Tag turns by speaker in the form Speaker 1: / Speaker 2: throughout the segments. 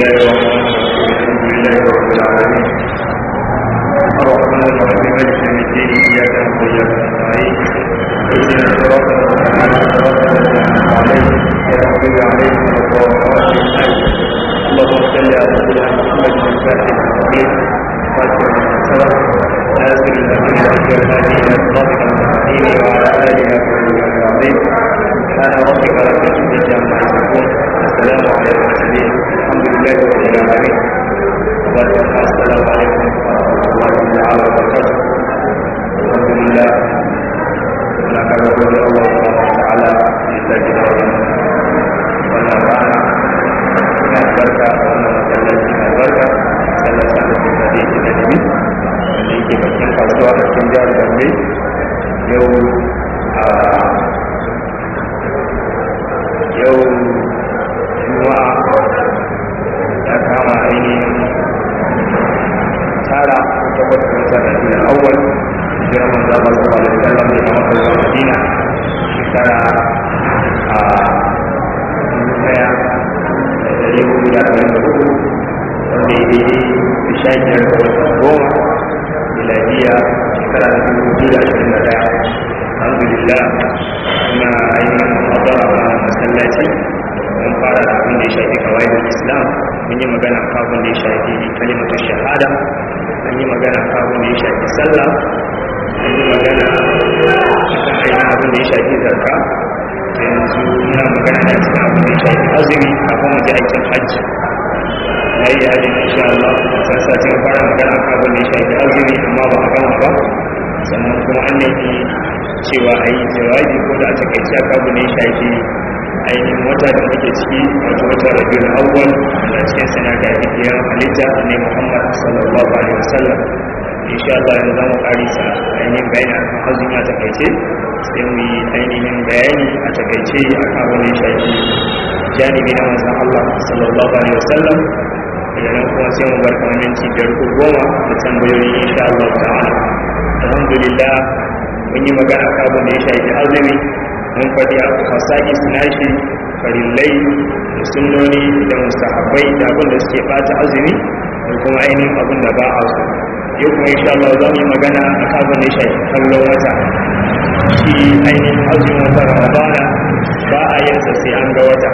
Speaker 1: الله الرحمن الرحيم الحمد لله رب العالمين الرحمن الرحيم مالك يوم الدين اياك نعبد واياك نستعين اهدنا الصراط المستقيم صراط الذين انعمت عليهم غير المغضوب عليهم ولا الضالين اللهم صل على سيدنا محمد الفاتح الحكيم فاتح السبب ناصر الامين والهادي الى صراطك المستقيم وعلى اله وصحبه العظيم سبحان ربك رب العزه عما يصفون السلام على المرسلين الحمد لله رب العالمين والسلام عليكم ورحمه الله تعالى وبركاته الحمد لله ونحمد الله سبحانه وتعالى لسجد wannan rana mai albarka wannan masallaci mai albarka masallacin da suka da yake da nemi wanda yake bakin kasuwa a cikin jihar gombe yau a yau juma'a ya kama ainihin tara takwas da wata da ke awwal jiran manzo Allah sallallahu alaihi wasallam da Makka zuwa Madina shekara a daya da dari hudu da arba'in da hudu wanda ya daidai da sha biyar da watan goma miladiya shekara da dubu biyu da ashirin da daya alhamdulillah muna ainihin muhabara a masallaci mun fara da abin da ya shafi kawai da islam mun yi magana kafin da ya shafi kalimatu shahada an yi magana kafin da ya shafi sallah an yi magana cikin ainihin abin da ya shafi zarka yanzu muna magana da cikin abin da ya shafi azumi kafin mu je aikin hajji na yi hajji insha Allah san satin fara magana kafin da ya shafi azumi amma ba a gama ba sannan kuma an nemi cewa a yi jawabi ko da a takaice kafin da ya shafi ainihin wata da muke ciki wato wata rabiul awwal da cikin sana ga hijiyar halitta ne Muhammad sallallahu alaihi wasallam insha Allah yanzu zamu karisa ainihin bayani akan azumi a takaice sai mu yi ainihin bayani a takaice akan wani shafi janibi na manzon Allah sallallahu alaihi wasallam daga nan kuma sai mu bar kamar minti biyar ko goma da tambayoyi insha Allah ta'ala alhamdulillah mun yi magana kan abin da ya shafi azumi mun faɗi a fasaki nashi farillai da sunnoni da mustahabbai da abin da suke ɓata azumi da kuma ainihin abin da ba a so yau kuma insha Allah za mu yi magana a kabin da ya shafi kallon wata shi ainihin azumin wata ramadana ba a yin sa sai an ga wata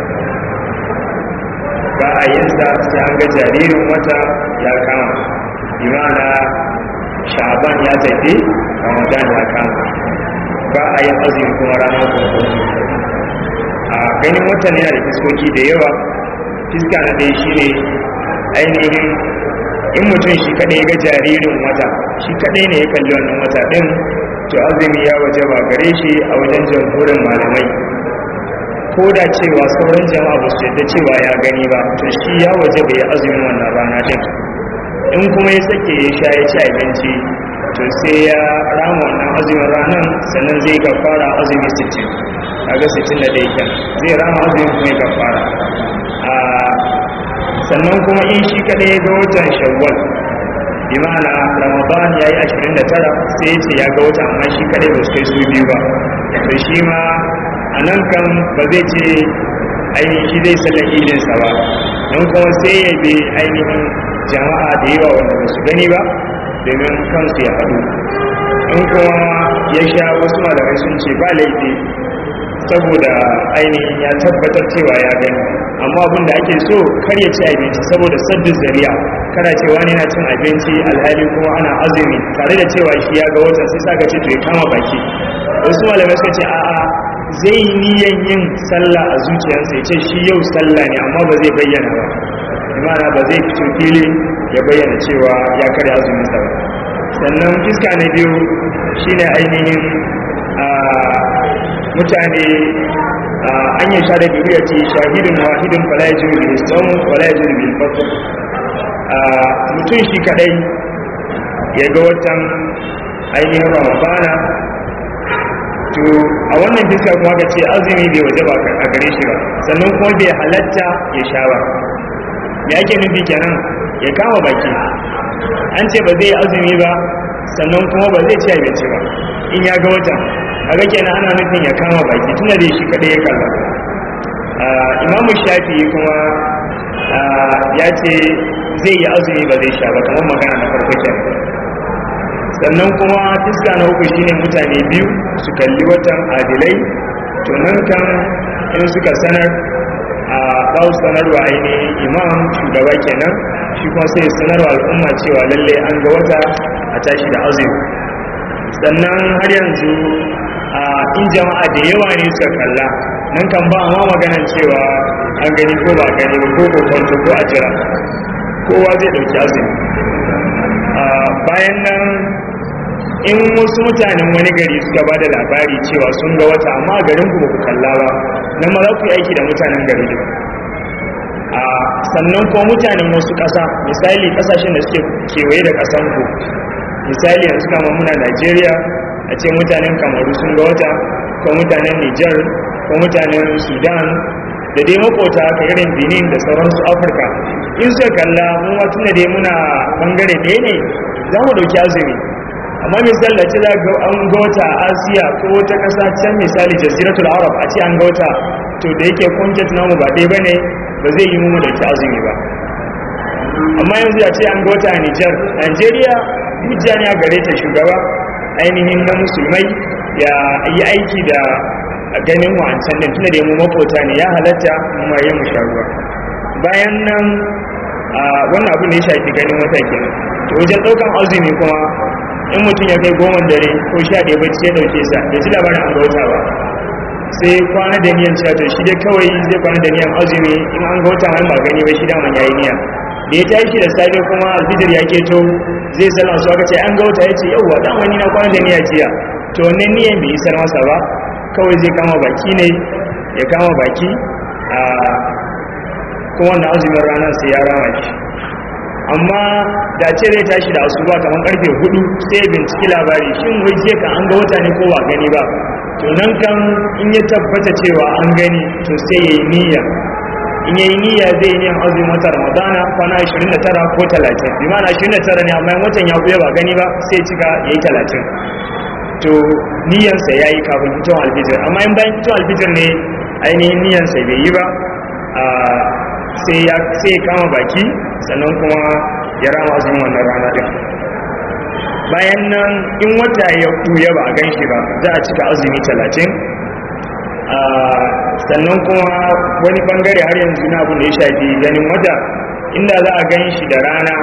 Speaker 1: ba a yin sa sai an ga jaririn wata ya kama imana sha'aban ya tafi ramadan ya kama ba a yin azumi kuma ranar kuma a ganin watan yana da fiskoki da yawa fiska na ɗaya shi ne ainihin in mutum shi kaɗai ga jaririn wata shi kaɗai ne ya kalli wannan wata ɗin to azumi ya waje ba gare shi a wajen jamhurin malamai ko da cewa sauran jama'a ba su yadda cewa ya gani ba to shi ya waje bai yi azumin wannan rana ɗin in kuma ya sake ya sha ya ci abinci to sai ya rama wannan azumin ranar sannan zai gafara azumi 60 kaga 60 da dai kyan zai rama azumin kuma ya gafara a sannan kuma in shi kadai ya ga watan shawwal bi ma'ana ramadan ya yi 29 sai ya ce ya ga watan amma shi kadai ba su kai su biyu ba to shi ma a nan kan ba zai ce ainihin shi zai sallar idinsa ba don kuma sai ya bi ainihin jama'a da yawa wanda ba su gani ba domin kansu ya haɗu in kuma ya sha wasu malamai sun ce ba laifi saboda ainihin ya tabbatar cewa ya gani amma abin da ake so kar ya ci abinci saboda sabbin zariya kana cewa ne na cin abinci alhali kuma ana azumi tare da cewa shi ya ga watan sai sa ce to ya kama baki wasu malamai suka ce a'a zai yi niyan yin sallah a zuciyarsa ya ce shi yau sallah ne amma ba zai bayyana ba imana ba zai fito fili ya bayyana cewa ya karya azumin sa ba sannan fiska na biyu shine ainihin mutane an yi sha da biyu ce shahidin wahidin fala ya jiri bil sawm wala ya jiri bil fadl mutum shi kadai ya ga watan ainihin ramadana to a wannan fiska kuma ka ce azumi bai waje ba a gare shi ba sannan kuma bai halatta ya sha ba me ake nufi kenan ya kama baki an ce ba zai azumi ba sannan kuma ba zai ci abinci ba in ya ga watan kaga kenan ana nufin ya kama baki tunda da shi kadai ya kalla imamu shafi kuma ya ce zai yi azumi ba zai sha ba kamar magana na farko kenan sannan kuma fiska na uku shine mutane biyu su kalli watan adilai to nan kan in suka sanar a ba su sanarwa ainihin imam shugaba kenan shi kuma sai sanarwa al'umma cewa lalle an ga wata a tashi da azumi sannan har yanzu a in jama'a da yawa ne suka kalla nan kan ba ma maganan cewa an gani ko ba gani ba ko kwanto ko a jira kowa zai dauki azumi bayan nan in wasu mutanen wani gari suka ba da labari cewa sun ga wata amma garin ku ba ku kalla ba nan ma za ku yi aiki da mutanen gari ba a sannan kuma mutanen wasu ƙasa misali ƙasashen da suke kewaye da ƙasan ku misali yanzu kama muna najeriya a ce mutanen kamaru sun ga wata ko mutanen niger ko mutanen sudan da dai makota haka irin benin da sauransu afirka in suka kalla mu ma tunda dai muna bangare ɗaya ne za mu ɗauki azumi amma misali da ce za ga an ga wata a asiya ko wata ƙasa can misali jaziratul arab a ce an ga wata to da yake kunjet namu ba ɗaya bane ba zai yi mu ɗauki azumi ba amma yanzu a ce an ga wata a niger nigeria hujja ne a gare ta shugaba ainihin na musulmai ya yi aiki da ganin wancan din tunda da mu makota ne ya halatta mu ma yin musharuwa bayan nan wannan abu ne ya shafi ganin wata kenan to wajen daukan azumi kuma in mutum ya kai goma dare ko sha ɗaya bacci ya dauke sa bai ji labarin an ga wata ba sai kwana da niyan cewa to shi dai kawai zai kwana da niyan azumi in an ga wata mai ba gani ba shi da man yayi niyya da ya tashi da safe kuma alfijir ya keto zai sallan su aka ce an ga wata ya ce yauwa dan wani na kwana da niyya jiya to wannan niyan bai isar masa ba kawai zai kama baki ne ya kama baki a kuma wannan azumin ranar sai ya rama shi amma da ce zai tashi da asuba kamar karfe hudu sai ya binciki labari shin wai jiya kan an ga wata ne ko ba gani ba to nan kan in ya tabbata cewa an gani to sai ya yi niyya in yayi niyya zai yi niyan azumin wata ramadana kwana 29 ko 30 bi ma'ana 29 ne amma watan ya buya ba gani ba sai cika yayi 30 to niyansa yayi kafin fitowar alfijir amma in bayan fitowar alfijir ne ainihin niyansa bai yi ba sai ya sai kama baki sannan kuma ya rama azumin wannan rana din bayan nan in wata ya buya ba a gan shi ba za a cika azumi 30 sannan kuma wani bangare har yanzu na abu da ya shafi ganin wata inda za a gan shi da rana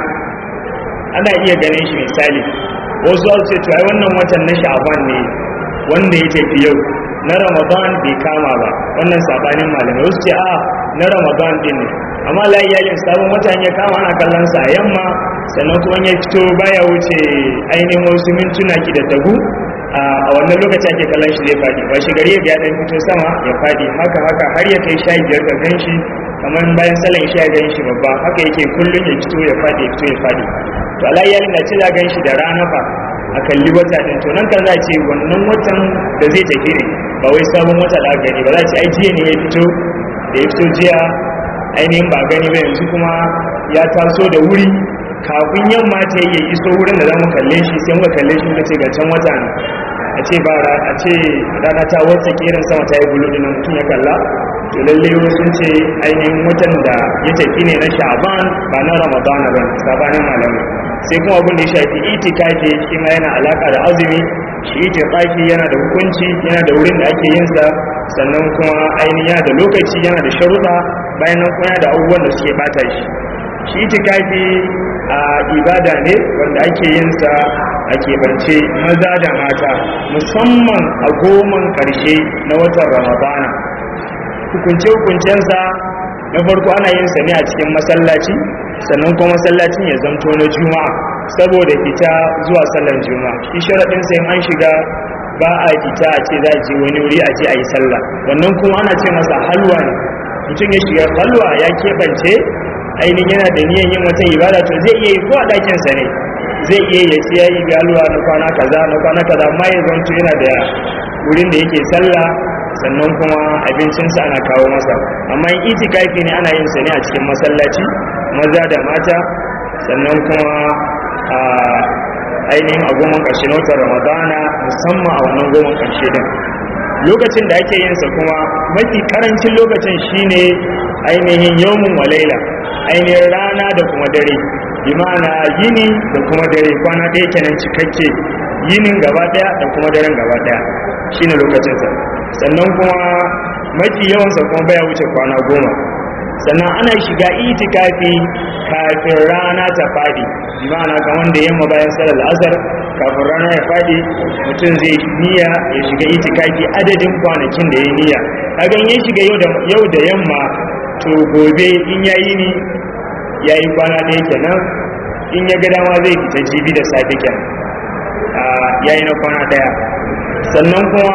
Speaker 1: ana iya ganin shi misali wasu za su ce ai wannan watan na sha'aban ne wanda ya tafi yau na ramadan bai kama ba wannan sabanin malamai wasu ce a na ramadan din ne amma la iyalin sabon watan ya kama ana kallon sa a yamma sannan kuma ya fito baya wuce ainihin wasu mintuna ki da tagu a wannan lokaci ake kallon shi zai fadi ba shi gari ya dan fito sama ya fadi haka haka har ya kai sha biyar ga gan shi kamar bayan salon isha gan shi babba haka yake kullum ya fito ya fadi ya fito ya fadi to ala iyalin da ce za gan shi da rana fa a kalli wata din to nan kan za ce wannan watan da zai tafi ne ba wai sabon wata da aka gani ba za ce ai jiya ne ya fito da ya fito jiya ainihin ba gani ba yanzu kuma ya taso da wuri kafin yamma ta yi iso wurin da za mu kalle shi sai muka kalle shi muka ce ga can wata ne a ce ba a ce rana ta wata kirin sama ta yi bulu din mutum ya kalla to lalle sun ce ainihin watan da ya tafi ne na sha'ban ba na ramadan ba sabanin malamai sai kuma abin da ya shafi itikafi shi ma yana alaka da azumi shi itikafi yana da hukunci yana da wurin da ake yin sa sannan kuma ainihin yana da lokaci yana da sharuɗa bayan nan kuma yana da abubuwan da suke bata shi shi itikafi a ibada ne wanda ake yin sa a keɓance maza da mata musamman a goman ƙarshe na watan ramadana hukunce-hukuncensa na farko ana yin sa ne a cikin masallaci sannan kuma masallacin ya zamto na juma'a saboda fita zuwa sallar juma'a shi sharaɗin sai an shiga ba a fita a ce za a je wani wuri a je a yi sallah wannan kuma ana ce masa halwa ne mutum ya shiga halwa ya keɓance ainihin yana da niyan yin wata ibada to zai iya yi ko a ɗakinsa ne zai iya ya ce ya yi halwa na kwana kaza na kwana kaza amma ya zamto yana da wurin da yake sallah sannan kuma abincinsa ana kawo masa amma in itikafi ne ana yin sa ne a cikin masallaci maza da mata sannan kuma a ainihin a goma ƙarshe na watan ramadana musamman a wannan goma ƙarshe din lokacin da ake yin sa kuma mafi karancin lokacin shine ainihin yawmun walaila ainihin rana da kuma dare bi ma'ana yini da kuma dare kwana ɗaya kenan cikakke yinin gaba ɗaya da kuma daren gaba ɗaya shine lokacinsa sannan kuma mafi yawansa kuma baya wuce kwana goma sannan ana shiga itikafi kafin rana ta fadi ma'ana kamar da yamma bayan salar asar kafin rana ya fadi mutum zai niyya ya shiga itikafi adadin kwanakin da ya niyya kagan ya shiga yau da yamma to gobe in yayi ni yayi kwana ɗaya kenan in ya ga dama zai fita jibi da safe kenan yayi na kwana ɗaya sannan kuma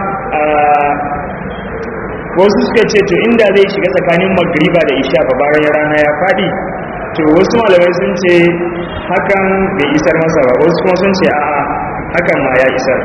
Speaker 1: wasu suka ce to inda zai shiga tsakanin magriba da isha ba bayan rana ya fadi to wasu malamai sun ce hakan bai isar masa ba wasu kuma sun ce a'a hakan ma ya isar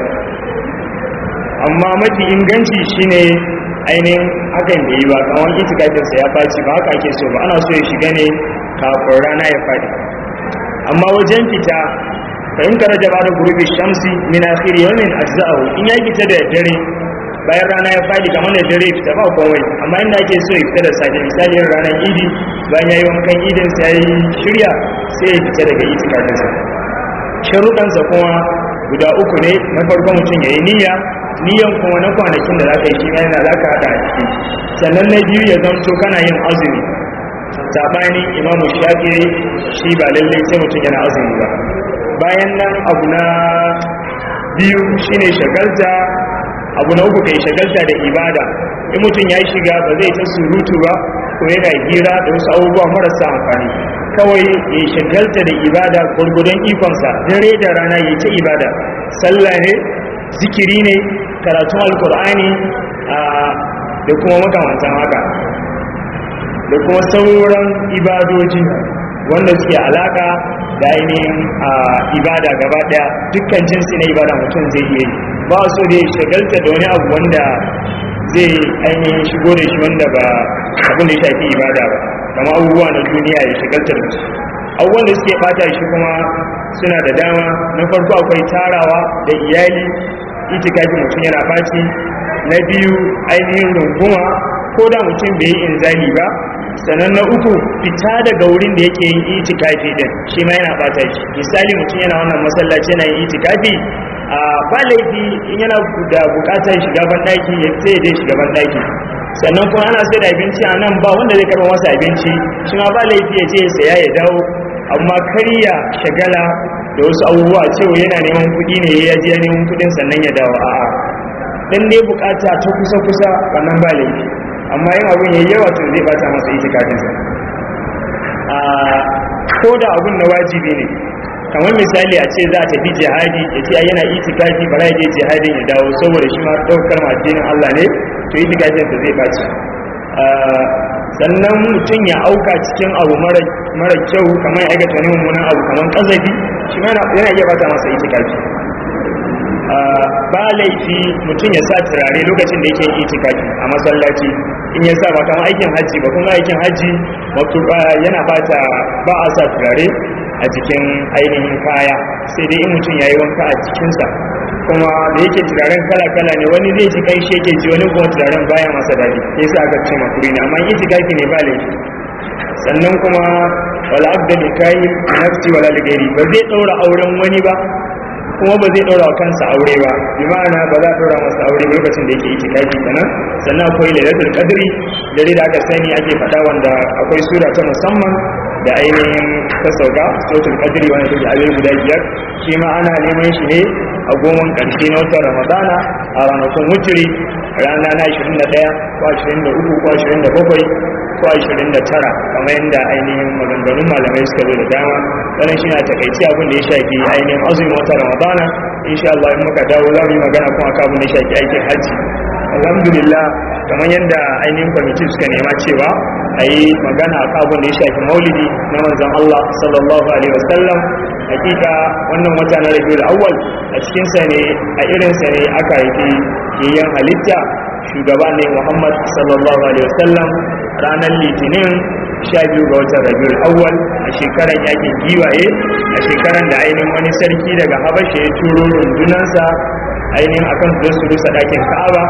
Speaker 1: amma mafi inganci shine ainihin hakan bai yi ba kawon itikafinsa ya faci ba haka ake so ba ana so ya shiga ne kafin rana ya fadi amma wajen fita fahimtar da ba da gurubi shamsi min akhir yawmin ajza'u in ya fita da dare bayan rana ya fadi kamar da dare fita ba komai amma inda ake so ya fita da safe misali yin ranar idi bayan ya yi wankan idin sa ya yi shirya sai ya fita daga itikafin sa sharuɗansa kuma guda uku ne na farko mutum ya yi niyya niyyan kuma na kwanakin da za ka yi shi yana za ka haɗa a ciki sannan na biyu ya zamto kana yin azumi saɓanin imamu shafi shi ba lallai sai mutum yana azumi ba bayan nan abu na biyu shine shagalta abu na uku kai shagalta da ibada in mutum ya shiga ba zai ta surutu ba ko yana hira da wasu abubuwa marasa amfani kawai ya shagalta da ibada gwargwadon ikonsa dare da rana ya ta ibada sallah ne zikiri ne karatun alkur'ani da kuma makamantan haka da kuma sauran ibadoji wanda suke alaka da ainihin ibada gaba daya dukkan jinsi na ibada mutum zai iya yi ba so da ya shagalta da wani abu wanda zai ainihin shigo da shi wanda ba abin da ya shafi ibada ba kama abubuwa na duniya ya shagalta da su abubuwan da suke bata shi kuma suna da dama na farko akwai tarawa da iyali itikafi mutum yana baci na biyu ainihin runguma ko da mutum bai yi inzali ba sannan na uku fita daga wurin da yake yin itikafi din shi ma yana bata shi misali mutum yana wannan masallaci yana yin itikafi a ba laifi in yana da bukatar shiga ban daki ya sai dai shiga ban daki sannan kuma ana sai da abinci a nan ba wanda zai karba masa abinci shi ma ba laifi ya je ya saya ya dawo amma karya shagala da wasu abubuwa cewa yana neman kuɗi ne ya je neman kuɗin sannan ya dawo a'a dan dai bukata ta kusa kusa wannan ba laifi amma yin abun yayi yawa to zai bata masa itikafin sa a ko da abun na wajibi ne kamar misali a ce za a tafi jihadi ya ce yana itikafi bara ya je jihadin ya dawo saboda shi ma daukar addinin Allah ne to itikafin sa zai baci sannan mutum ya auka cikin abu mara kyau kamar ya aikata wani mummunan abu kamar kazafi shi ma yana iya bata masa itikafi ba laifi mutum ya sa turare lokacin da yake itikafi a masallaci in ya sa ba kamar aikin hajji ba kuma aikin hajji yana bata ba a sa turare a jikin ainihin kaya sai dai in mutum ya yi wanka a jikinsa kuma da yake turaren kala-kala ne wani zai ji kai shi yake ji wani kuma turaren baya masa daɗi sai sa aka ce makuri ne amma itikafi ne ba laifi sannan kuma wala abda likayi nafsi wala ligairi ba zai ɗaura auren wani ba kuma ba zai ɗora wa kansa aure ba bi ma'ana ba za a ɗora masa aure lokacin da yake yi tikafi kenan sannan akwai lailatul qadri dare da aka sani ake faɗa wanda akwai sura ta musamman da ainihin ta sauka suratul qadri wanda take a guda biyar shi ma ana neman shi ne a goman ƙarshe na watan ramadana a ranakun wuturi rana na 21 ko 23 ko 27 ko 29 kamar yadda ainihin maganganun malamai suka zo da dama wannan shi na takaici abin da ya shafi ainihin azumin wata ramadana insha Allah in muka dawo za mu yi magana kuma akan abin da ya shafi aikin hajji alhamdulillah kamar yadda ainihin kwamiti suka nema cewa a yi magana a abin da ya shafi maulidi na manzon Allah sallallahu alaihi wasallam hakika wannan wata na rabiul awwal a cikin sa ne a irin sa ne aka haifi yayyan halitta shugaba ne Muhammad sallallahu alaihi wasallam ranar litinin sha biyu ga watan rabiul awwal a shekaran yakin giwaye a shekaran da ainihin wani sarki daga habasha ya turo rundunansa ainihin akan su su rusa dakin ka'aba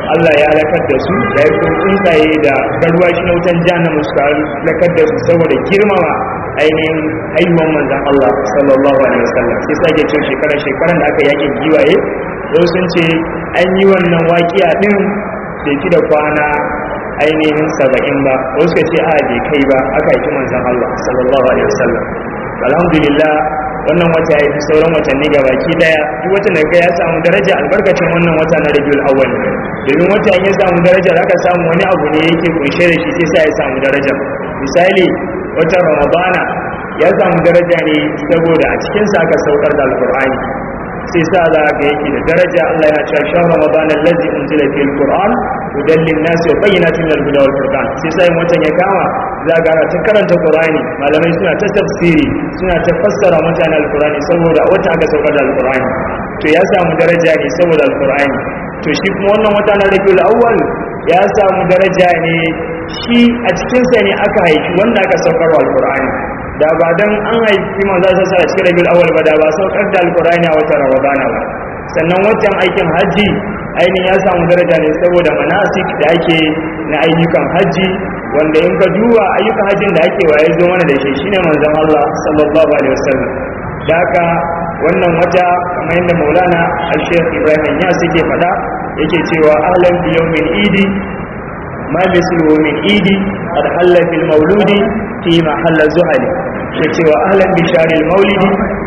Speaker 1: Allah ya halakar da su da ya kuma tsuntsaye da garwashi na wutan jahannama suka halakar da su saboda girmama ainihin haihuwan manzan Allah sallallahu alaihi wasallam sai sake cin shekarar shekaran da aka yakin giwaye wasu sun ce an yi wannan waƙiya din bai fi da kwana ainihin saba'in ba wasu ka ce a bai kai ba aka yi manzan Allah sallallahu alaihi wasallam alhamdulillah wannan wata ya fi sauran watanni ga baki daya duk wata da ga ya samu daraja albarkacin wannan wata na rabiul awwal domin wata ya samu daraja zaka samu wani abu ne yake kunshe da shi sai sa ya samu daraja misali watan ramadana ya samu daraja ne saboda a cikin sa aka saukar da alqur'ani sai sa za ga yake da daraja Allah yana cewa shan ramadan allazi unzila fil qur'an hudan lin nas wa bayyinatin min al-huda wal furqan sai sai watan ya kama za ga ta karanta qur'ani malamai suna ta tafsiri suna ta fassara mutane al-qur'ani saboda wata aka saukar da al-qur'ani to ya samu daraja ne saboda al-qur'ani to shi kuma wannan wata na rabiul awwal ya samu daraja ne shi a cikin sa ne aka haifi wanda aka saukar wa al-qur'ani da ba dan an haifi manzo sa sa cikin rabiul awwal ba da ba saukar da alqur'ani a watan ramadana ba sannan watan aikin haji ainihin ya samu daraja ne saboda manasik da ake na ayyukan haji wanda in ka duba ayyukan hajjin da ake waye zo mana da shi shine manzon Allah sallallahu alaihi wasallam da haka wannan wata kamar yadda Maulana Al-Sheikh Ibrahim ya suke faɗa yake cewa ahlan bi yawmin idi ما مثله من إيدي قد حل في المولود في محل الزهل شكي وأهلا بشار المولد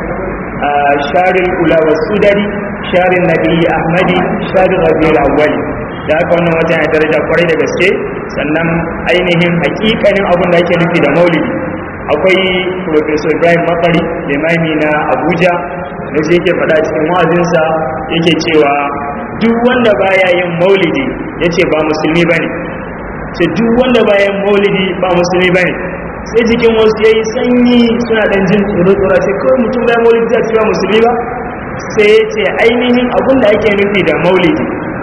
Speaker 1: آه شار الأولى والسدر شار النبي أحمد شار ربيع الأول da haka wannan wata ya daraja kwarai da gaske sannan ainihin hakikanin abin da ake nufi da maulidi akwai professor ibrahim makari limami na abuja da shi yake faɗa cikin wa'azinsa yake cewa duk wanda baya yin maulidi ya ce ba musulmi ba ne ce duk wanda bayan maulidi ba musulmi bane sai jikin wasu yayi sanyi suna dan jin tsoro tsoro sai kawai mutum bayan maulidi zai cewa musulmi ba sai ya ce ainihin abin da ake nufi da maulidi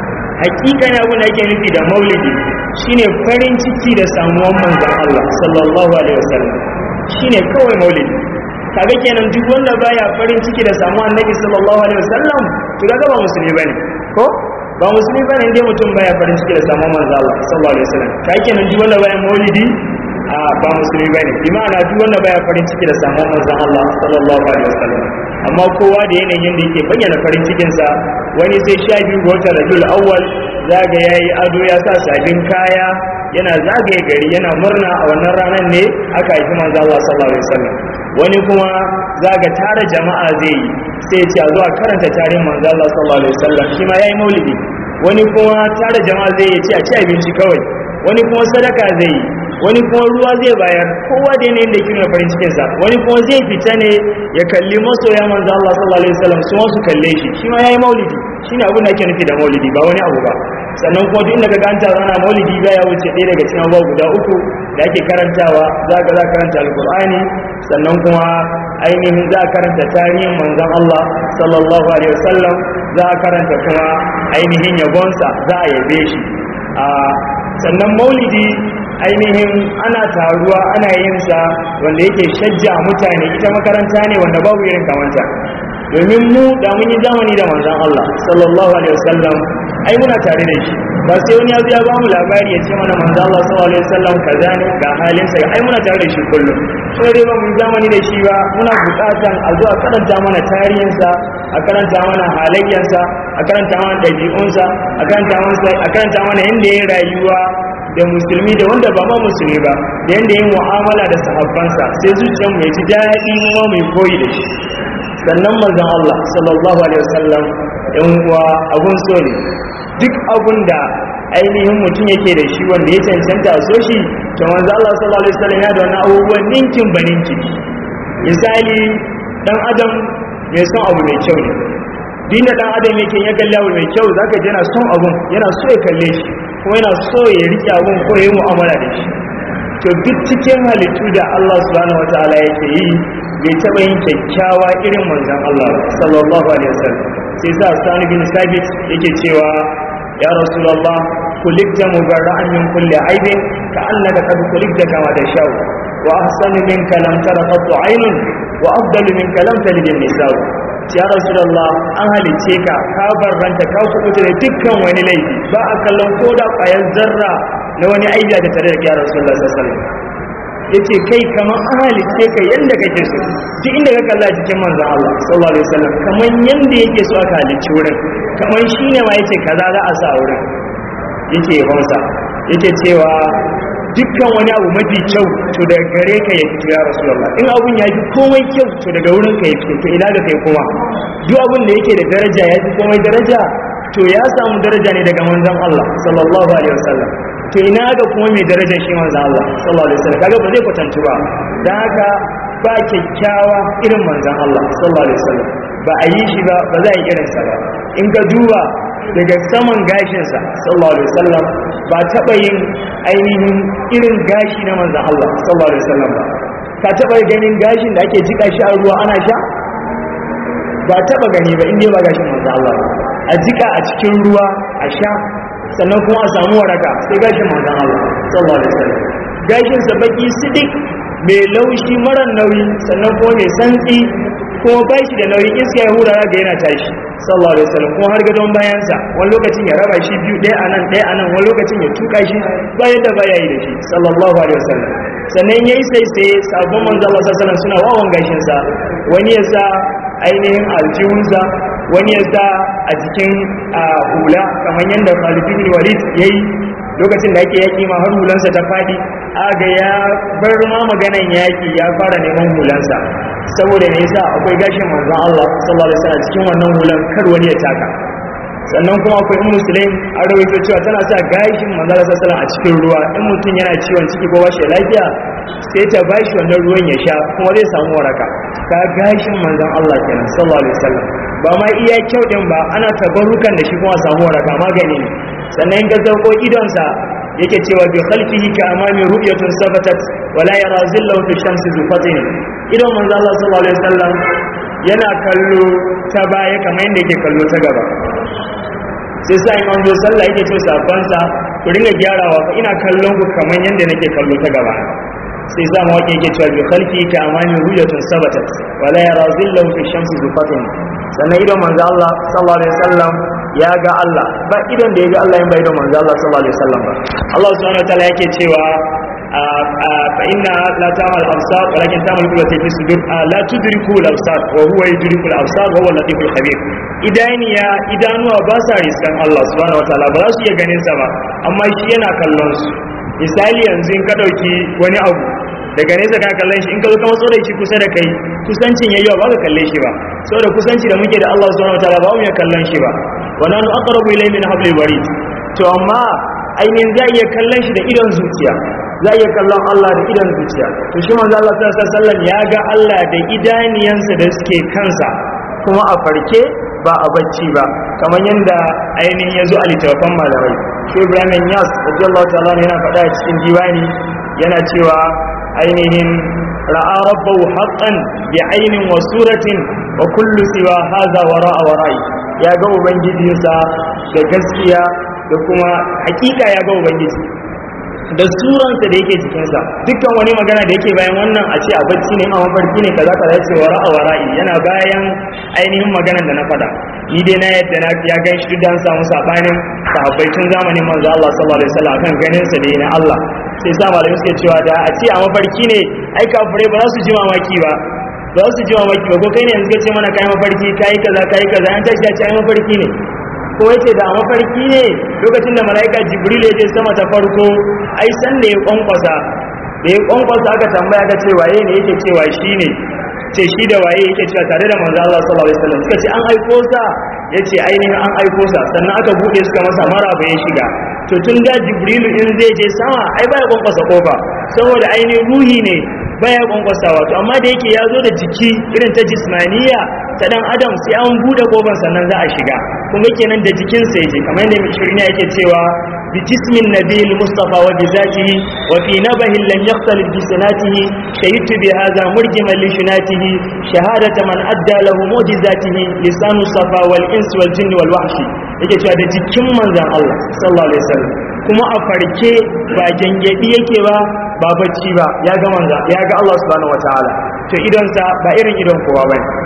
Speaker 1: hakika ne abin da ake nufi da maulidi shine farin ciki da samuwan manzon Allah sallallahu alaihi wasallam shine kawai maulidi kaga kenan duk wanda baya farin ciki da samuwan annabi sallallahu alaihi wasallam to kaga ba musulmi bane ko ba musulmi ba ne dai mutum baya farin ciki da samun manzo Allah sallallahu alaihi wasallam kai kenan duk wanda baya maulidi a ba musulmi bane bi ma'ana duk wanda baya farin ciki da samun manzo Allah sallallahu alaihi wasallam amma kowa da yanayin da yake bayyana farin cikin sa wani sai sha biyu ga watan Rabiul Awwal zaga yayi ado ya sa sabin kaya yana zagaye gari yana murna a wannan ranar ne aka haifi manzo Allah sallallahu alaihi wasallam wani kuma zaga tara jama'a zai yi sai ya ce a zuwa karanta tarihin manzo Allah sallallahu alaihi wasallam shi ma yayi maulidi wani kuma tara jama'a zai yi ce a ci abinci kawai wani kuma sadaka zai yi wani kuma ruwa zai bayar kowa da yanayin da yake nuna farin cikin sa wani kuma zai fita ne ya kalli masoya manzo Allah sallallahu alaihi wasallam su ma su kalle shi shi ma yayi maulidi shine abin da ake nufi da maulidi ba wani abu ba sannan kuma duk daga ganta zana maulidi ba ya wuce ɗaya daga cikin abubuwa guda uku da ake karantawa za ka za karanta alkur'ani sannan kuma ainihin za a karanta tarihin manzon Allah sallallahu alaihi wasallam za a karanta kuma ainihin yabonsa za a yabe shi a sannan maulidi ainihin ana taruwa ana yin sa wanda yake shajja mutane ita makaranta ne wanda babu irin kamanta domin mu da mun yi zamani da manzon Allah sallallahu alaihi wasallam ai muna tare da shi ba sai wani ya zo ya ba mu labari ya ce mana manzon Allah sallallahu alaihi wasallam kaza ne ga halin sa ai muna tare da shi kullum sai dai ba mu yi zamani da shi ba muna buƙatan a zo a karanta mana tarihin sa a karanta mana halayyar sa a karanta mana ɗabi'un sa a karanta mana a karanta mana yanda ya rayuwa da musulmi da wanda ba ma musulmi ba da yanda yin mu'amala da sahabbansa sai zuciyarmu ya ji daɗi kuma mai koyi da shi sannan manzon Allah sallallahu alaihi wasallam yan uwa abun so ne duk abun da ainihin mutum yake da shi wanda ya cancanta a so shi to manzon Allah sallallahu alaihi wasallam ya da wani abubuwan ninkin ba ninkin misali dan adam mai son abu mai kyau ne dinda dan adam yake ya kalli abu mai kyau zaka ji yana son abun yana so ya kalle shi kuma yana so ya rike abun ko ya yi mu'amala da shi to duk cikin halittu da Allah subhanahu wataala yake yi bai taɓa yin kyakkyawa irin manzan Allah sallallahu alaihi wasallam sai sa sani bin sabit yake cewa ya rasulullah kulikta mubarra'an min kulli aibin ka annaka qad kulikta kama tashau wa ahsanu minka lam tara qattu aynun wa afdalu minka lam talid an-nisa'u ya rasulullah an halice ka ka barranta ka kubuta da dukkan wani laifi ba a kallon ko da ƙwayar zarra na wani aibi da tare da ya rasulullah sallallahu alaihi wasallam yace kai kamar an halice ka yanda kake so duk inda ka kalla cikin manzon Allah sallallahu alaihi wasallam kamar yanda yake so aka halicci wurin kamar shine ma yace kaza za a sa wurin yake hausa yake cewa dukkan wani abu mafi kyau to daga gare ka ya fito ya rasulullah in abun ya fi komai kyau to daga wurin ka ya fito to ina da kai kuma duk abun da yake da daraja ya fi komai daraja to ya samu daraja ne daga manzon Allah sallallahu alaihi wasallam to ina ga kuma mai darajar shi manzon Allah sallallahu alaihi wasallam kaga ba zai kwatantu ba dan haka ba kyakkyawa irin manzon Allah sallallahu alaihi wasallam ba a yi shi ba ba za a yi irinsa ba in ka duba daga saman gashinsa sallallahu alaihi wasallam ba taɓa yin ainihin irin gashi na manzan Allah sallallahu alaihi wasallam ba ka taɓa ganin gashin da ake jika shi a ruwa ana sha ba taɓa gani ba inda ba gashin manzan Allah a jika a cikin ruwa a sha sannan kuma a samu waraka sai gashin manzan Allah sallallahu alaihi wasallam gashinsa baki sidik mai laushi mara nauyi sannan kuma mai santsi kuma ba shi da nauyi iska ya hura ga yana tashi sallallahu alaihi wasallam kuma har gadon bayansa wani lokacin ya raba shi biyu ɗaya anan ɗaya anan wani lokacin ya tuka shi ba yadda ba ya yi da shi sallallahu alaihi wasallam sannan yayi sai sai sabon manzo Allah sallallahu alaihi suna wawan gashin sa wani ya sa ainihin aljihunsa wani ya sa a jikin hula kamar yadda Khalid bin Walid yayi lokacin da ake yaki ma har hulansa ta fadi aga ya bar ma maganan yaki ya fara neman hulansa saboda me yasa akwai gashin manzon Allah sallallahu alaihi wasallam cikin wannan hulan kar wani ya taka sannan kuma akwai in musulmi an rawaito cewa tana sa gashin manzon Allah sallallahu alaihi wasallam a cikin ruwa in mutum yana ciwon ciki ko bashi lafiya sai ta bashi wannan ruwan ya sha kuma zai samu waraka ka gashin manzon Allah kenan sallallahu alaihi wasallam ba ma iya kyau din ba ana tabarrukan da shi kuma samu waraka magani ne sannan in ka zarko idonsa yake cewa bi khalfihi ka amami ru'yatun sabatat wala yara zillahu fi shamsi zufatin idon manzo Allah sallallahu alaihi wasallam yana kallo ta baya kamar yadda yake kallo ta gaba sai sa in an zo sallah yake ce sabban sa ku ringa gyarawa fa ina kallon ku kamar yadda nake kallo ta gaba sai sa mawaki yake cewa bi khalfihi ka amami ru'yatun sabatat wala yara zillahu fi shamsi zufatin sannan idon manzo Allah sallallahu alaihi wasallam ya ga Allah ba idon da ya ga Allah in ba idon manzo Allah sallallahu alaihi wasallam ba Allah subhanahu wa ta'ala yake cewa fa inna la ta'mal absar walakin ta'mal qulubati fi sudur la tudriku al absar wa huwa yudriku al absar wa huwa al latiful khabir idaniya idanuwa ba sa riskan Allah subhanahu wa ta'ala ba za su iya ganin sa ba amma shi yana kallon su misali yanzu in ka dauki wani abu daga nesa ka kallon shi in ka zo ka matso da shi kusa da kai kusancin yayi ba ka kalle shi ba saboda kusanci da muke da Allah subhanahu wataala ba mu ya kallon shi ba wa nanu aqrabu ilayhi min hablil warid to amma ainihin za iya kallon shi da idon zuciya za iya kallon Allah da idon zuciya to shi manzo Allah sallallahu alaihi wasallam ya ga Allah da idaniyansa da suke kansa kuma a farke ba a bacci ba kamar yadda ainihin ya zo a littattafan malamai shi Ibrahim Yas radiyallahu ta'ala yana faɗa a cikin diwani yana cewa ainihin ra'a rabbahu haqqan bi ainin wa suratin wa kullu siwa hadha wara'a wara'i ya ga ubangijinsa da gaskiya da kuma hakika ya ga ubangiji da suransa da yake jikinsa dukkan wani magana da yake bayan wannan a ce a bacci ne a mafarki ne kaza kaza ce wara'a wara'i yana bayan ainihin maganan da na faɗa ni dai na yadda na ya gan shi duk da an samu sabanin sahabbai tun zamanin manzo Allah sallallahu alaihi wasallam akan ganin sa da na Allah sai sa malamai suke cewa da a ce a mafarki ne ai kafirai ba za su ji mamaki ba ba za su ji mamaki ba ko kai ne yanzu ka ce mana kai mafarki kai kaza kai kaza an tashi ya ce ai mafarki ne ko yace da mafarki ne lokacin da malaika jibril ya je sama ta farko ai san da ya kwankwasa da ya kwankwasa aka tambaya ka ce waye ne yake cewa shi ne ce shi da waye yake cewa tare da manzo Allah sallallahu alaihi wasallam suka ce an aiko sa yace ainihin an aiko sa sannan aka bude suka masa maraba ya shiga to tun da jibrilu in zai je sama ai baya kwankwasa kofa saboda ainihin ruhi ne baya kwankwasawa to amma da yake ya zo da jiki irin ta jismaniya ta dan adam sai an bude kofar sannan za a shiga kuma kenan da jikin sa yake kamar yadda shirin yake cewa bi jismin nabil mustafa wa bi zatihi wa fi nabahi lam yaqtalid bi sanatihi shahidtu bi hadha murjiman li shunatihi shahadata man adda lahu mu'jizatihi lisanu safa wal ins wal jinn wal wahshi yake cewa da jikin manzon Allah sallallahu alaihi wasallam kuma a farke ba gangadi yake ba ba bacci ba ya ga manza ya ga Allah subhanahu wataala to idonsa ba irin idon kowa bane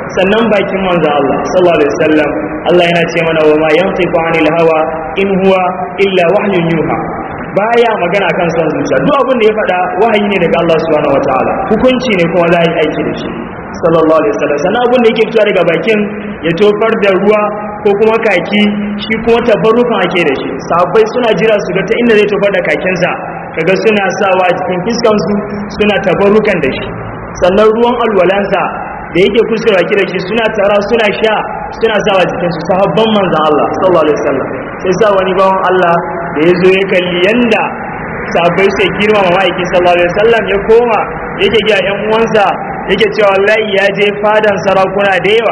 Speaker 1: sannan bakin manzon Allah sallallahu alaihi wasallam Allah yana ce mana wa ma yantiqu anil hawa in huwa illa wahyun yuha baya magana kan son zuciya duk abin da ya faɗa wahayi ne daga Allah subhanahu wataala hukunci ne kuma za a yi aiki da shi sallallahu alaihi wasallam sannan abin da yake fitowa daga bakin ya tofar da ruwa ko kuma kaki shi kuma tabarrukan ake da shi sahabbai suna jira su ga ta inda zai tofar da kakinsa kaga suna sawa a jikin fiskansu suna tabarrukan da shi sannan ruwan alwalansa da yake kuskure baki da shi suna tara suna sha suna sawa jikin su sahabban manzon Allah sallallahu alaihi wasallam sai sa wani bawan Allah da ya zo ya kalli yanda sahabbai sai girma ma ma'aikin sallallahu alaihi wasallam ya koma yake ga yan uwansa yake cewa wallahi ya je fadan sarakuna da yawa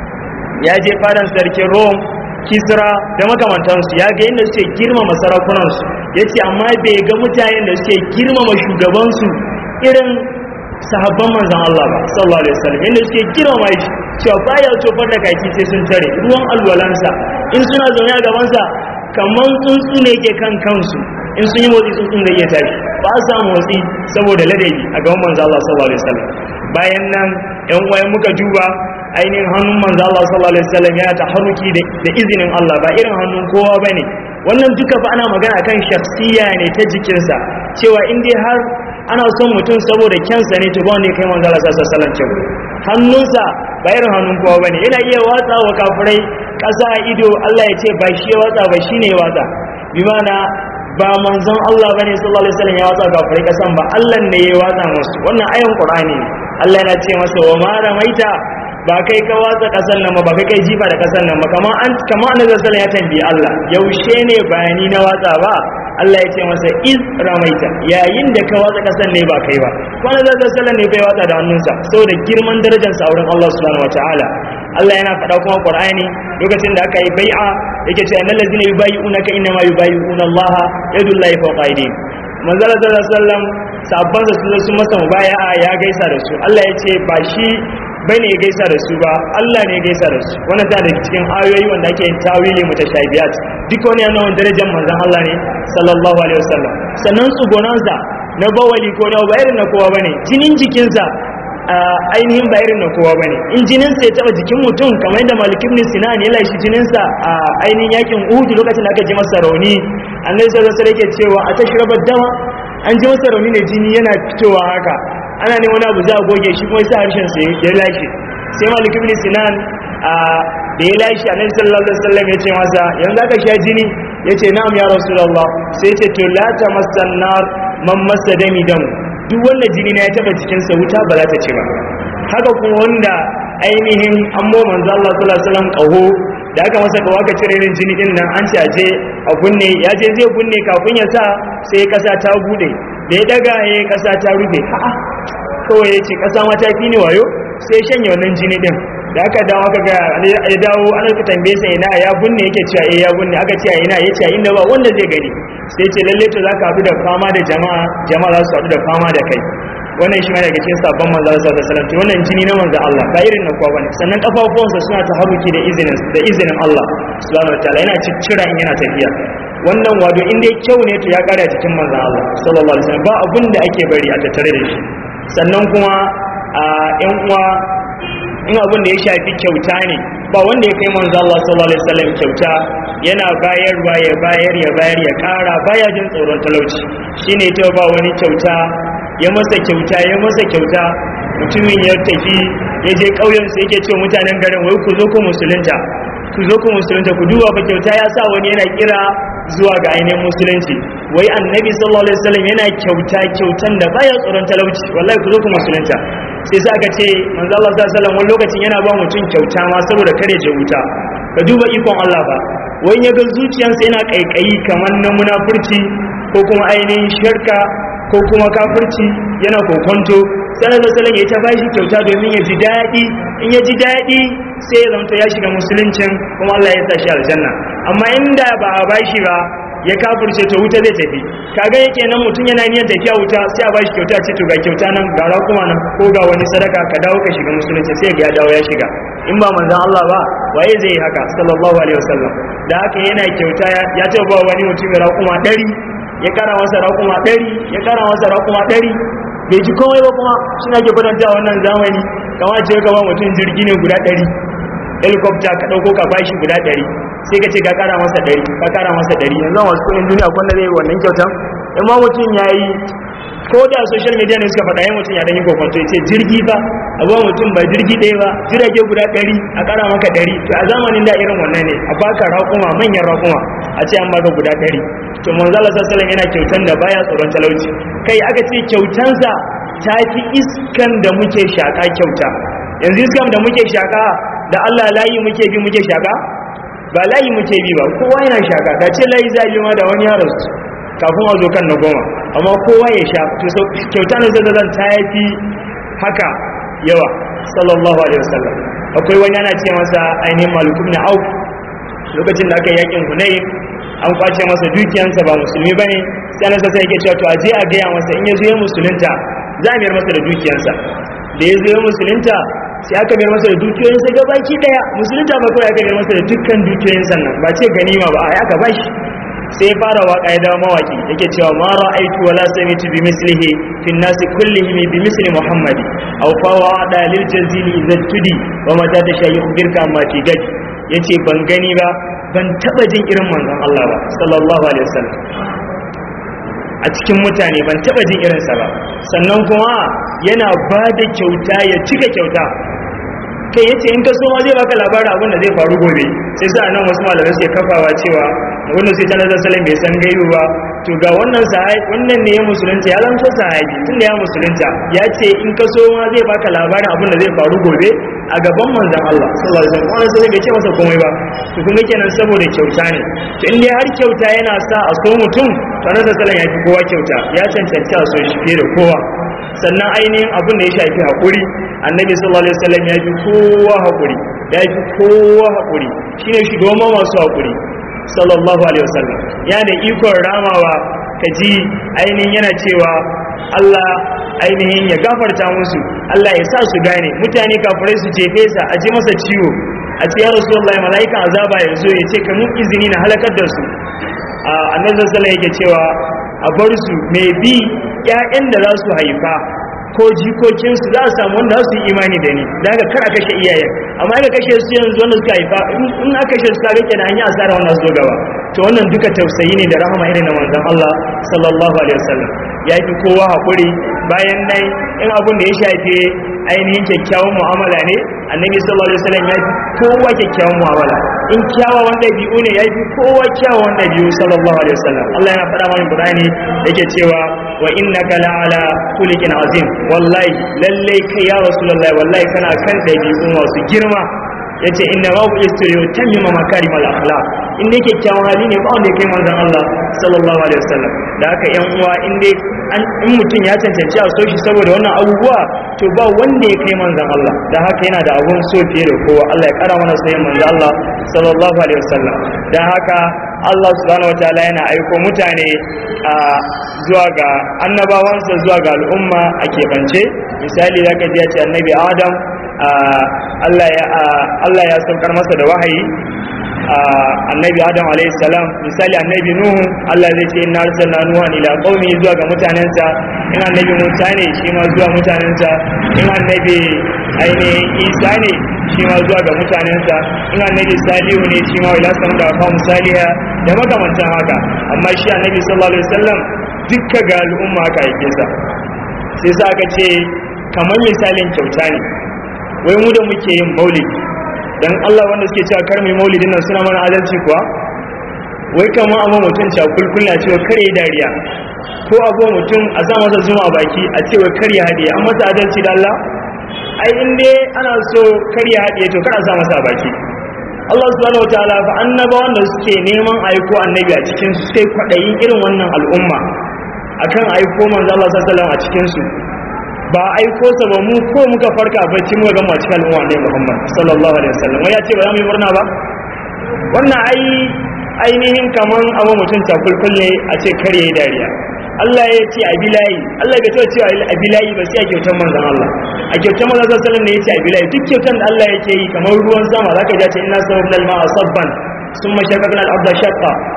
Speaker 1: ya je fadan sarkin Rome Kisra da makamantansu ya ga yadda suke girmama sarakunansu ya ce amma bai ga mutanen da suke girmama shugabansu irin sahabban manzan Allah ba sallallahu alaihi wasallam yadda suke girmama shi cewa baya tofar da kaki sai sun tare ruwan alwalansa in suna zaune a gabansa kaman tsuntsu ne ke kan kansu in sun yi motsi tsuntsun da iya tashi ba sa motsi saboda ladabi a gaban manzan Allah sallallahu alaihi wasallam bayan nan yan uwayen muka duba ainihin hannun manzo Allah sallallahu alaihi wasallam yana taharruki da izinin Allah ba irin hannun kowa bane wannan duka fa ana magana kan shakhsiya ne ta jikinsa cewa in dai har ana son mutum saboda kyansa ne to ba wanda ya kai manzo Allah sallallahu alaihi wasallam kyau hannunsa ba irin hannun kowa bane yana iya watsa wa kafirai kasa a ido Allah ya ce ba shi ya watsa ba shine ya watsa bi mana ba manzon Allah bane sallallahu alaihi wasallam ya watsa kafirai kasan ba Allah ne ya watsa musu wannan ayan Qur'ani ne Allah yana ce masa wa ma ramaita ba kai ka watsa kasan nan ba ba kai kai jifa da kasan nan ba kamar an kamar annabi sallallahu ya tambayi Allah yaushe ne bayani na watsa ba Allah ya ce masa iz ramaita yayin da ka watsa kasan ne ba kai ba ko annabi sallallahu ne bai watsa da hannunsa saboda girman darajar sa wurin Allah subhanahu wataala Allah yana faɗa kuma Qur'ani lokacin da aka yi bai'a yake cewa innal ladzina yubayyi'unaka innama yubayyi'una Allah yadullahi fawqa aydihim manzala sallallahu alaihi wasallam sabban da su sun masa mubaya'a ya gaisa da su Allah ya ce ba shi bai ne gaisa da su ba Allah ne gaisa da su wannan ta daga cikin ayoyi wanda ake yin tawili mutashabiyat duk wani yana wani darajar manzon Allah ne sallallahu alaihi wasallam sannan tsugonansa na bawali ko na ba irin na kowa bane jinin jikinsa ainihin ba irin na kowa bane in jinin sa ya taba jikin mutum kamar yadda Malik ibn Sinan ya lashi jinin sa a ainihin yakin Uhud lokacin da aka ji masa rauni annabi sallallahu alaihi wasallam yake cewa a tashrabar dama an ji masa rauni ne jini yana fitowa haka ana ne wani abu za a goge shi kuma sa harshen sa ya lashe sai malik ibn sinan a da ya lashe annabi sallallahu alaihi wasallam ya ce masa yanzu aka sha jini yace na'am ya rasulullah sai ya ce to la tamassan nar man massa dami dam duk wanda jini na ya taba jikin sa wuta ba za ta ce ba haka kuma wanda ainihin an mo manzo Allah sallallahu alaihi wasallam kaho da aka masa kawo aka cire irin jini din nan an caje a kunne ya je zai kunne kafin ya sa sai kasa ta bude da ya daga ya kasa ta rufe a'a kawai ya ce kasa ma ta fi ni wayo sai shanye wannan jini din da aka dawo aka ga ya dawo ana ka tambaye sa ina ya bunne yake cewa eh ya bunne aka ce ina yace a inda ba wanda zai gani sai ce lalle to zaka haɗu da fama da jama'a jama'a za su haɗu da fama da kai wannan shi ma daga cikin sabon manzo Allah sallallahu alaihi wasallam wannan jini na manzo Allah ba irin na kowa bane sannan kafafuwansa suna taharuki da izinin da izinin Allah subhanahu wataala yana ciccira in yana tafiya wannan wado in dai kyau ne to ya kare a cikin manzo Allah sallallahu alaihi wasallam ba abun da ake bari a tattare da shi sannan kuma a yan uwa in abin da ya shafi kyauta ne ba wanda ya kai manzo Allah sallallahu alaihi wasallam kyauta yana bayarwa ya bayar ya bayar ya kara baya jin tsoron talauci shine ta ba wani kyauta ya masa kyauta ya masa kyauta mutumin ya tafi ya je ƙauyen sai yake cewa mutanen garin wai ku zo ku musulunta ku zo ku musulunta ku duba ba kyauta ya sa wani yana kira zuwa ga ainihin musulunci wai annabi sallallahu alaihi wasallam yana kyauta kyautan da baya tsoron talauci wallahi ku zo ku musulunta sai sa aka ce manzo Allah sallallahu alaihi wasallam wani lokacin yana ba mutum kyauta ma saboda kare je wuta ka duba ikon Allah ba wai ya ga zuciyarsa yana kaikayi kamar na munafurci ko kuma ainihin shirka ko kuma kafirci yana kokonto sanar da salon ya ta bashi kyauta domin ya ji daɗi in ya ji daɗi sai ya zamto ya shiga musuluncin kuma Allah ya sa shi aljanna amma inda ba a bashi ba ya kafirce to wuta zai tafi kaga yake nan mutum yana niyyar tafiya wuta sai a bashi kyauta ce to ga kyauta nan ga kuma nan ko ga wani sadaka ka dawo ka shiga musulunci sai ya dawo ya shiga in ba manzon Allah ba waye zai yi haka sallallahu alaihi wasallam da haka yana kyauta ya ce ba wani mutum ya raƙuma ɗari ya kara masa raƙuma ɗari ya kara masa raƙuma ɗari bai ji komai ba kuma shi na ke kwadanta wannan zamani
Speaker 2: kama ce ka ba mutum jirgi ne guda ɗari helicopter ka ɗauko ka bashi guda ɗari sai ka ce ka ƙara masa ɗari ka ƙara masa ɗari yanzu a wasu kuɗin duniya kwanda zai yi wannan kyautan in ma mutum ya yi ko da social media ne suka faɗa yin mutum ya ɗan yi kokonto ya ce jirgi ba a ba mutum ba jirgi ɗaya ba jirage guda ɗari a ƙara maka ɗari to a zamanin da irin wannan ne a baka raƙuma manyan raƙuma a ce an baka guda ɗari to manzala sassalan yana kyautan da baya tsoron talauci kai aka ce kyautansa ta fi iskan da muke shaƙa kyauta yanzu iskan da muke shaƙa da allah layi muke bi muke shaƙa ba layi muke bi ba kowa yana shaƙa ka ce layi za ma da wani yaron su kafin a zo kan na goma amma kowa ya sha to kyauta na zai zan ta fi haka yawa sallallahu alaihi wasallam akwai wani ana ce masa ainihin malukun na auf lokacin da aka yi yakin hunayi an kwace masa dukiyansa ba musulmi ba ne sai na sassa yake cewa to aje a gaya masa in ya zo ya musulunta za a miyar masa da dukiyansa da ya zo ya musulunta sai aka miyar masa da dukiyoyinsa ga baki daya musulunta ba kawai aka miyar masa da dukkan dukiyoyinsa nan ba ce ganima ba a aka bashi sai fara waka ya dawo mawaki yake cewa ma ra'aitu wala sami'tu bi mislihi fi an-nas kullihim bi misli muhammadi aw fa wa'ada lil jazili idza tudi wa mata da shayi ukhbirka amma fi gadi yace ban gani ba ban taba jin irin manzon Allah ba sallallahu alaihi wasallam a cikin mutane ban taba jin irinsa ba sannan kuma yana ba da kyauta ya cika kyauta kai yace in ka so ma zai baka labarin abin da zai faru gobe sai sa nan wasu malamai sai kafawa cewa wanda sai ta nazar salam bai san gaibu ba to ga wannan sahabi wannan ne ya musulunta ya zama sahabi tun da ya musulunta ya ce in ka so ma zai baka labarin abin da zai faru gobe a gaban manzon Allah sallallahu alaihi wasallam wannan sai bai ce masa komai ba to kun ga kenan saboda kyauta ne to in dai har kyauta yana sa a so mutum to nazar salam ya fi kowa kyauta ya cancanci a so shi fiye da kowa sannan ainihin abin da ya shafi haƙuri annabi sallallahu alaihi wasallam ya fi kowa haƙuri ya fi kowa haƙuri shine shugaban masu haƙuri sallallahu alaihi wasallam ya da ikon ramawa ka ji ainihin yana cewa Allah ainihin ya gafarta musu Allah ya sa su gane mutane kafirai su jefe sa a ji masa ciwo a ce ya rasulullahi mala'ikan azaba ya zo ya ce ka mun izini na halakar da su a annabi sallallahu alaihi yake cewa a bar su mai bi ƴaƴan da za su haifa ko jikokinsu za a samu wanda za su yi imani da ni da haka kar a kashe iyayen amma aka kashe su yanzu wanda suka haifa in aka kashe su kare kenan an yi asara wanda su gaba to wannan duka tausayi ne da rahama irin na manzon Allah sallallahu alaihi wasallam ya fi kowa hakuri bayan nan in abun da ya shafe ainihin kyakkyawan mu'amala ne annabi sallallahu alaihi wasallam ya fi kowa kyakkyawan mu'amala in kyawawan ɗabi'u ne ya fi kowa kyawawan ɗabi'u sallallahu alaihi wasallam Allah yana faɗa mana Qur'ani yake cewa wa innaka la'ala khuliqin azim wallahi lalle kai ya rasulullahi wallahi kana kan ɗabi'u masu girma yace inna ma ku istiriyo tamima makarimal akhlaq in dai kyakkyawan hali ne ba wanda ya kai manzon Allah sallallahu alaihi wasallam da haka yan uwa in dai in mutum ya cancanci a so shi saboda wannan abubuwa to ba wanda ya kai manzon Allah da haka yana da abun so fiye da kowa Allah ya kara mana soyayyen manzon Allah sallallahu alaihi wasallam da haka Allah subhanahu wataala yana aiko mutane a zuwa ga annabawansa zuwa ga al'umma a keɓance misali zaka ji ya ce annabi Adam Allah ya Allah ya saukar masa da wahayi annabi adam alayhi salam misali annabi nuhu Allah zai ce inna arsalna nuhan ila qaumi zuwa ga mutanensa in annabi musa ne shi ma zuwa mutanensa in annabi aine isa ne shi ma zuwa ga mutanensa in annabi salihu ne shi ma ila sam da fa musaliha da makamantan haka amma shi annabi sallallahu alaihi wasallam dukka ga al'umma ka yake sa sai sa aka ce kamar misalin kyauta ne wai mu da muke yin maulidi dan Allah wanda suke cewa kar mai maulidin nan suna mana adalci kuwa wai kamar amma mutum cewa kulkulla cewa kar yi dariya ko abu mutum a sa masa zuma a baki a cewa kar ya haɗe an masa adalci da Allah ai in dai ana so kar ya haɗe to kar a sa masa a baki Allah subhanahu wa ta'ala fa annaba wanda suke neman aiko annabi a cikin su sai kwadayin irin wannan al'umma akan aiko manzo Allah sallallahu alaihi wasallam a cikin su ba aiko sa ba mu ko muka farka bacci muka gama cikin al'umma ne Muhammad sallallahu alaihi wasallam wai ya ce ba za mu yi murna ba wannan ai ainihin kaman abu mutum ta kulkulle a ce kar yayi dariya Allah ya ce abilayi Allah bai taɓa cewa abilayi ba sai a kyautar manzon Allah a kyautar manzon sallallahu alaihi wasallam ne ya ce abilayi duk kyautar da Allah yake yi kamar ruwan sama zaka ji ta inna sababna al-ma'a sabban ثم شققنا الأرض شقا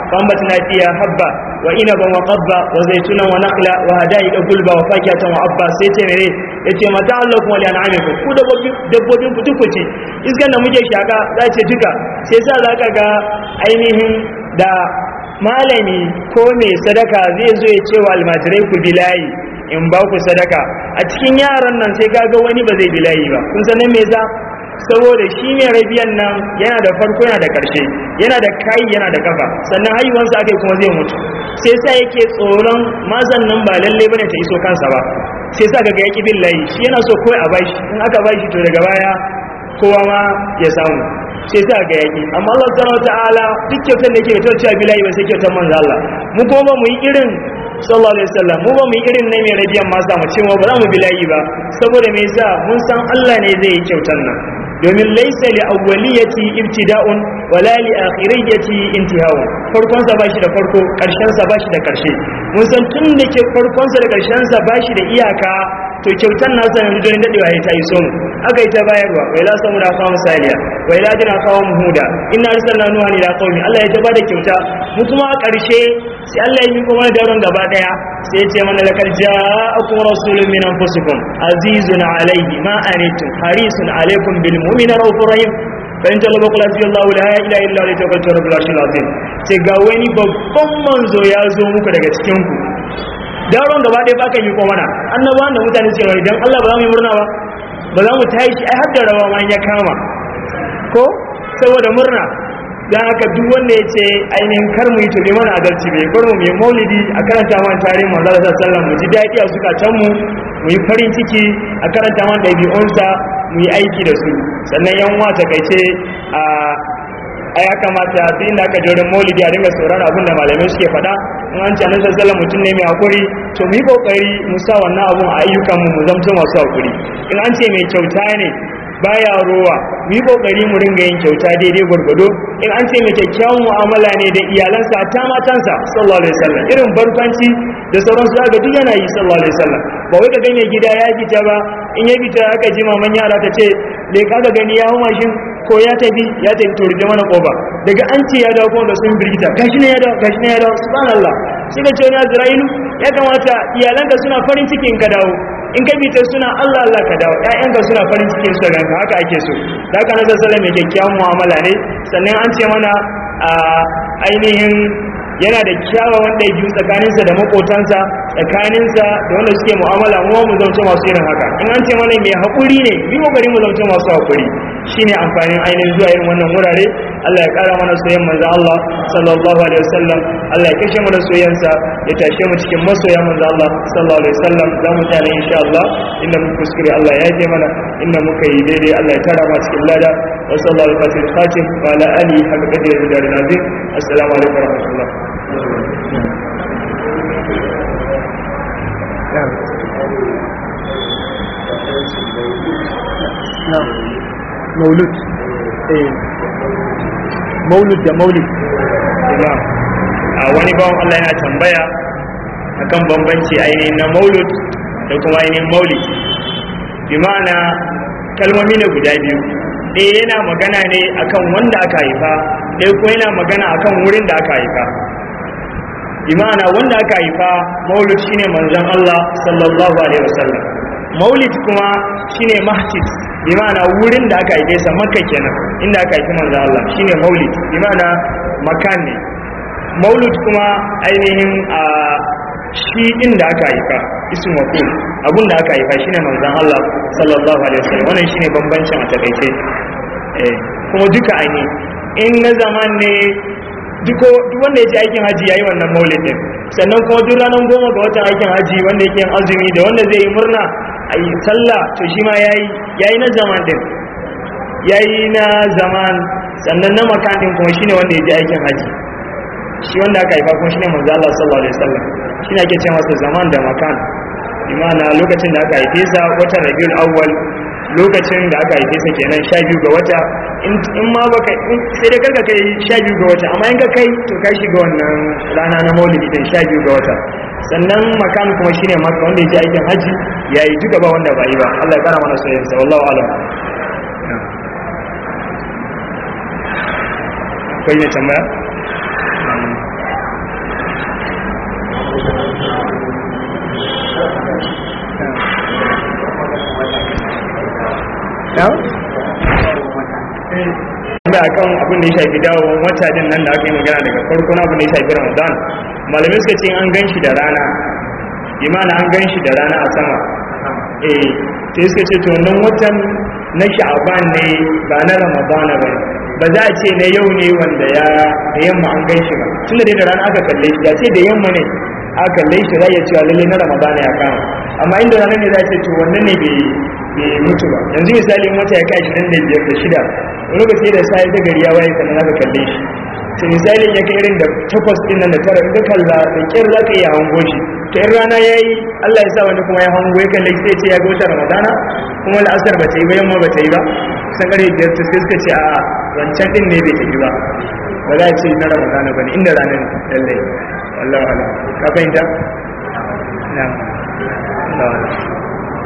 Speaker 2: فأنبتنا فيها حبا وإنبا وقبا وزيتونا ونخلا وهدائق قلبا وفاكهة وعبا سيتي مري yace mata Allah kuma liyan amiku ku dabbobin ku duku ce iskan da muke shaka za ce duka sai sa za ka ga ainihin da malami ko mai sadaka zai zo ya ce wa almajirai ku bilayi in ba ku sadaka a cikin yaran nan sai kaga wani ba zai bilayi ba kun san me yasa saboda shi mai rabiyan nan yana da farko yana da karshe yana da kai yana da kafa sannan haihuwansa aka kuma zai mutu sai sa yake tsoron mazan nan ba lalle bane ta iso kansa ba sai sa kaga yaki bin layi shi yana so kawai a bashi in aka bashi to daga baya kowa ma ya samu sai sa ga yaki amma Allah subhanahu wataala duk kyautar da yake da cewa bilayi ba sai kyautar manzo Allah mu kuma ba mu yi irin sallallahu alaihi wasallam mu ba mu yi irin ne mai rabiyan masa mu ce ba za mu bilayi ba saboda me yasa mun san Allah ne zai yi kyautar nan domin laisa li awwaliyati ibtida'un wala li akhiriyati intihaun farkon sa bashi da farko karshen sa bashi da karshe mun san tun da ke farkon sa da karshen sa bashi da iyaka to kyautan nasa yanzu don dadewa ya ta iso mu aka yi ta bayarwa wai la samu da kawo misaliya wai la jina kawo huda inna arsalna nuha ila qaumi Allah ya ta bada kyauta mu kuma a karshe sai Allah ya miko mana daron gaba daya sai ya ce mana lakal ja'akum rasulun min anfusikum azizun alayhi ma anitum harisun alaykum bil mu'minina raufur rahim fa in jalaba qul hasbiyallahu la ilaha illa huwa tawakkaltu rabbul arshil azim ce ga wani babban manzo ya zo muku daga cikin ku daron gaba ɗaya baka yi ko mana annabawan da mutane ce wai dan Allah ba za mu yi murna ba ba za mu tashi ai har da rawa ma ya kama ko saboda murna dan haka duk wanda ya ce ainihin kar mu yi to bai mana adalci bai bar mu mai maulidi a karanta man tarihin manzo sallallahu alaihi wasallam mu ji daɗi a zukatan mu mu yi farin ciki a karanta man ɗabi'unsa mu yi aiki da su sannan yan uwa ta kaice a a ya kamata duk inda aka jorin maulidi a dinga saurara abin da malamai suke faɗa in an ce annabi sallallahu mutum ne mai hakuri to mu yi kokari mu sa wannan abun a ayyukan mu mu zamto masu hakuri in an ce mai kyauta ne baya rowa mu yi kokari mu ringa yin kyauta daidai gwargwado in an ce mai kyakkyawan mu'amala ne da iyalansa ta matansa sallallahu alaihi wasallam irin barkwanci da sauransu aka duk yana yi sallallahu alaihi wasallam ba wai ka gane gida ya fita ba in ya fita aka ji maman yara ta ce le ka ga gani ya hau mashin ko ya tafi ya tafi to rufe mana kofa daga an ce ya dawo kuma da sun birgita gashi ne ya dawo gashi ne ya dawo subhanallah shi ka ce wani azra'ilu ya kamata iyalanka suna farin cikin ka dawo in ka bita suna Allah Allah ka dawo ƴaƴanka suna farin cikin su ganka haka ake so da haka nabi sallallahu mai kyakkyawan mu'amala ne sannan an ce mana a ainihin yana da kyawawan ɗabi'u tsakaninsa da makotansa tsakaninsa da wanda suke mu'amala mu mu zauce masu irin haka in an ce mana mai haƙuri ne bi kokari mu zauce masu haƙuri shine amfanin ainihin zuwa irin wannan wurare Allah ya ƙara mana soyayyen manzo Allah sallallahu alaihi wasallam Allah ya kashe mu da soyayyansa ya tashe mu cikin masoyan manzo Allah sallallahu alaihi wasallam za mu tare insha Allah inda muka kuskure Allah ya yaje mana inda muka yi daidai Allah ya tara mu cikin lada wa sallallahu alaihi wasallam fatim wa ala alihi haka kadir da nazim assalamu alaikum wa rahmatullah
Speaker 3: maulud eh maulud da maulid
Speaker 2: imam a wani bawan Allah yana tambaya akan bambanci ainihin na maulud da kuma ainihin maulid bi ma'ana kalmomi ne guda biyu ɗaya yana magana ne akan wanda aka haifa ɗaya kuma yana magana akan wurin da aka haifa bi ma'ana wanda aka haifa maulud shine manzon Allah sallallahu alaihi wasallam maulid kuma shine mahtis bi ma'ana wurin da aka haife sa makka kenan inda aka haifi manzon Allah shine maulid bi ma'ana makan ne maulud kuma ainihin a shi inda aka haifa isin wakil abun da aka haifa shine manzon Allah sallallahu alaihi wasallam wannan shine bambancin a takaice eh kuma duka aini in na zaman ne duk wanda ya je aikin haji yayi wannan maulid din sannan kuma duk ranar goma ga watan aikin haji wanda yake yin azumi da wanda zai yi murna a yi sallah to shi ma yayi yayi na zaman din yayi na zaman sannan na makan din kuma shine wanda ya je aikin haji shi wanda aka haifa kuma shine manzo Allah sallallahu alaihi wasallam shine ake ce masa zaman da makan imana lokacin da aka haife sa watan Rabiul Awwal lokacin da aka haife sa kenan 12 ga wata in ma baka sai dai karka kai 12 ga wata amma in ka kai to ka shiga wannan rana na Maulidi din 12 ga wata sannan makan kuma shine Makka wanda yake aikin haji yayi duka ba wanda ba yi ba Allah ya kara mana soyayya wallahu alam akwai ne tambaya da akan abin da ya shafi dawowar wata din nan da aka yi magana daga farko na abin da ya shafi ramadan malamai suka ce an gan shi da rana imana an gan shi da rana a sama eh sai suka ce to nan watan na sha'aban ne ba na ramadana ba ba za a ce na yau ne wanda ya da yamma an gan shi ba tunda dai da rana aka kalle shi da ce da yamma ne aka kalle shi za a iya cewa lalle na ramadana ya kama amma inda rana ne za a ce to wannan ne bai mutu ba yanzu misali wata ya kai ashirin da biyar da shida wani lokaci da sai ta gari ya waye sannan aka kalle shi to misalin ya kai irin da takwas din nan da tara in ka kalla da kyar za ka iya hango shi to in rana ya yi allah ya sa wani kuma ya hango ya kalle sai ce ya ga wata ramadana kuma la'asar ba ta yi ba yamma ba ta yi ba kusan ƙarfe biyar ta sai suka ce a wancan din ne bai tafi ba ba za a ce na ramadana ba ne inda ranar lallai wallahu ala ka fahimta na Allah